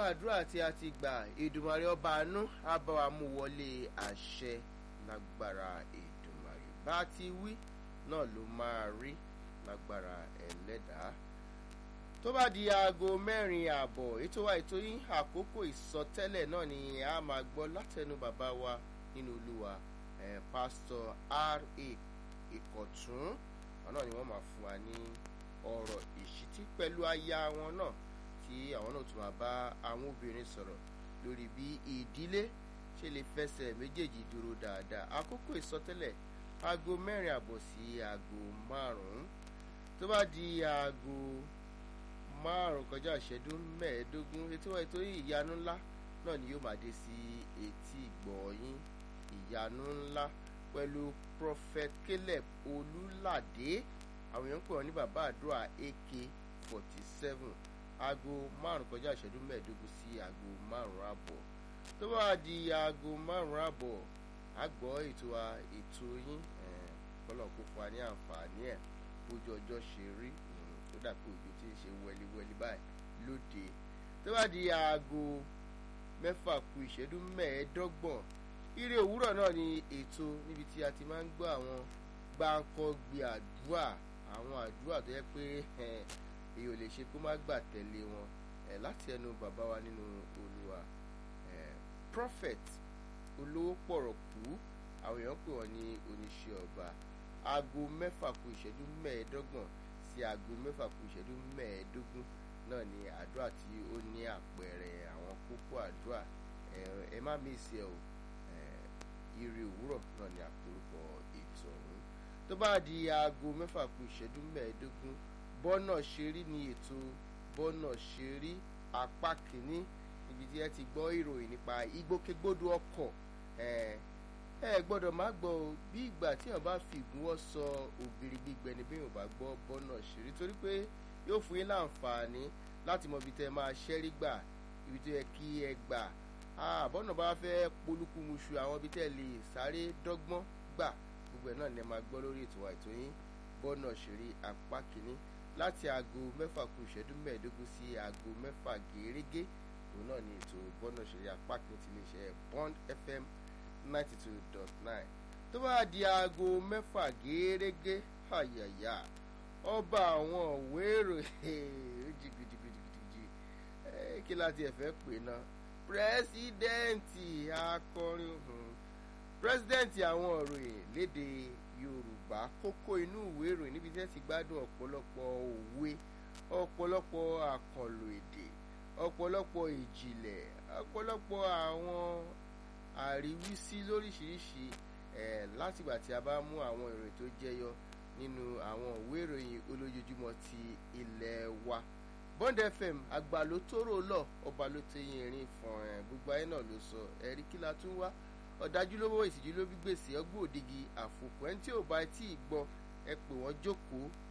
àdúrà tí a ti gbà Èdùmàrè ọba àánú á bá wa mú wọlé àṣẹ lágbára Èdùmàrè bá ti wí náà ló máa rí lágbára ẹlẹ́dàá tó bá di aago mẹ́rin ààbọ̀ ètò wa ètò yín àkókò ìsọtẹ́lẹ̀ náà ni a máa gbọ́ látẹnu bàbá wa nínú olúwa eh, pásítọ̀ R.A. Ìkọ̀tún àwọn náà ni wọ́n máa fún wa ní ọ̀rọ̀ ìṣítí pẹ̀lú aya wọn náà tí àwọn náà tún máa bá àwọn obìnrin sọ̀rọ̀ lórí bí ìdílé ṣe lè fẹsẹ̀ méjèèjì dúró dáadáa àkókò ìsọtẹ́lẹ̀ aago mẹ́rin àbọ̀ sí aago márùn-ún tó bá di aago márùn kọjá ìṣẹ́jú mẹ́ẹ̀ẹ́dógún ètò ètò ìyanu ńlá náà ni yóò máa dé sí etí ìgbọ̀nyín ìyanu ńlá pẹ̀lú prophet caleb olúládé àwọn èèyàn ń pè wọ́n ní bàbá àdúrà ak forty seven aago márùn kọjá ìṣẹ́jú mẹ́ẹ̀ẹ́dógún sí aago márùn àbọ̀ tó bá di aago márùn àbọ̀ a gbọ́ ètò wa ètò yín kọ́lọ̀ kó fún wa ní àǹfààní ẹ̀ bójú ọjọ́ ṣe rí tó dàpọ̀ òjò tí ń ṣe wẹliwẹli báyìí lóde tó bá di aago mẹ́fà kù ìṣẹ́jú mẹ́ẹ̀ẹ́dọ́gbọ̀n ire òwúrọ̀ náà ni ètò níbi tí a ti máa ń gbọ́ àwọn gbáǹkọ́gbé àdúrà àwọn àdúrà tó yẹ pé èyí ò lè ṣe kó má gbà tẹ̀lé wọn láti ẹnu bàbá wa nínú olúwa prophet olówó pọ̀rọ̀ kú àwọn èèyàn pè wọ́n ní oníṣẹ́ ọba aago mẹ́fà kù ìṣẹ́jú mẹ́ẹ̀ẹ́dọ́gbọ̀n sí aago mẹ́fà kù ìṣẹ́jú mẹ́ẹ̀ẹ́dógún náà ni àdúrà tí ó ní àpẹẹrẹ àwọn kókó àdúrà ẹ má mísì ẹ o ire òwúrọ̀ náà ni àpòrúkọ ètò ọ̀hún tó bá di aago mẹ́fà kù ìṣẹ́jú mẹ́ẹ̀ẹ́dógún bọ́nà ṣerí ni ètò bọ́nà ṣerí apá kìíní ibi tí ẹ ti gbọ́ ìròyìn nípa ìgbòkègbodò ọkọ̀ ẹ gbọ́dọ̀ má gbọ́ o bí ìgbà tí èèyàn bá fi ìgúnwọ́ sọ ògiri gbígbẹ ni bí èèyàn bá gbọ́ bọ́nà ṣeré torí pé yóò fún yín láǹfààní láti mọ ibi tẹ́ ẹ máa ṣẹ́rí gbà ibi tó yẹ kí ẹ gbà àbọ̀nà bá fẹ́ polúkú muṣu àwọn ibi tẹ́ ẹ lè sáré dọ́gbọ́n gbà gbogbo ẹ̀ náà ni ẹ máa gbọ́ lórí ètò àìtó yín bọ́nà ṣeré apá kìíní láti aago mẹ́fà kù ìṣẹ́jú mẹ́ẹ̀ẹ́dógún sí aago mẹ́fà gẹ́rẹ́gẹ́ òun náà ni ètò bọ́nà ṣeré apá kìíní ti lè ṣe Bond FM ninety two dot nine tó bá di aago mẹ́fà gẹ́rẹ́gẹ́ àyàyà ọba àwọn òwe ìròyìn jìgìjìgìjì kí láti ẹ̀fẹ́ pè náà pírẹ́sídẹ́ǹtì akọrin pírẹ́sídẹ́ǹtì àwọn òròyìn léde Yorùbá kókó inú ìwé ìròyìn níbi tí ẹ ti gbádùn ọ̀pọ̀lọpọ̀ òwe ọ̀pọ̀lọpọ̀ àkànlò èdè ọ̀pọ̀lọpọ̀ ìjìnlẹ̀ ọ̀pọ̀lọpọ̀ àwọn àríwísí lóríṣiríṣi ẹ̀ látìgbà tí a bá mú àwọn ìròyìn tó jẹyọ nínú àwọn ìwé ìròyìn olójoojúmọ́ ti ilẹ̀ wa Bond FM àgbà ló tóró lọ ọba ló tẹyìn ìrìn fún ẹ gbogbo ayé náà ló sọ ẹ̀rí kí la tún wá ọ̀dájú lówó ìsìjú ló bí gbèsè ọgbọ́n òdigi àfòkù ẹni tí ò bá tí ì gbọ́ ẹ pè wọ́n jókòó